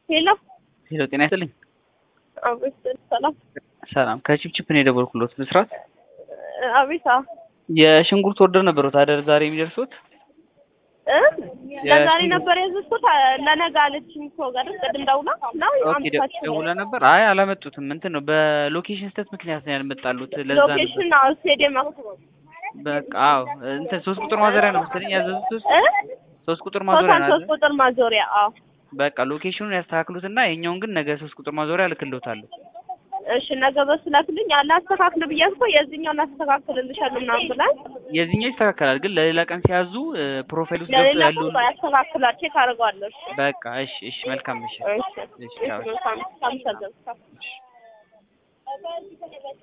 ሄሎ ሄሎ ጤና ይስጥልኝ። አቤት ሰላም ሰላም ከቺፕቺፕ ነው የደወልኩሎት ብስራት። አቤት አዎ የሽንኩርት ወርደር ነበሩት አይደል ዛሬ የሚደርሱት? እ ለዛሬ ነበር ያዘዝኩት ለነገ አለችኝ እኮ ጋር ቅድም ደውላ ነው ኦኬ ደ- ደውላ ነበር። አይ አላመጡትም። እንትን ነው በሎኬሽን ስህተት ምክንያት ነው ያልመጣሉት። ለዛ ነው ሎኬሽን አዎ ስቴዲየም በቃ አዎ እንትን ሶስት ቁጥር ማዞሪያ ነው መሰለኝ ያዘዙት። ውስጥ እ ሶስት ቁጥር ማዞሪያ ቶታል ነው ሶስት ቁጥር ማዞሪያ አዎ በቃ ሎኬሽኑን ያስተካክሉትና የኛውን ግን ነገ ሶስት ቁጥር ማዞሪያ እልክልዎታለሁ። እሺ ነገ በሱ ላክልኝ አላስተካክል ብያት እኮ የዚህኛውን አስተካክልልሻለሁ ምናምን ብላኝ የዚህኛው ይስተካከላል፣ ግን ለሌላ ቀን ሲያዙ ፕሮፋይል ውስጥ ገብተው ለሌላ ያለውን ሰው ያስተካክላል ቼክ አደርገዋለሁ እሺ በቃ እሺ፣ እሺ መልካም ምሽት። እሺ እሺ እሺ ቻው። መልካም ሳምሰን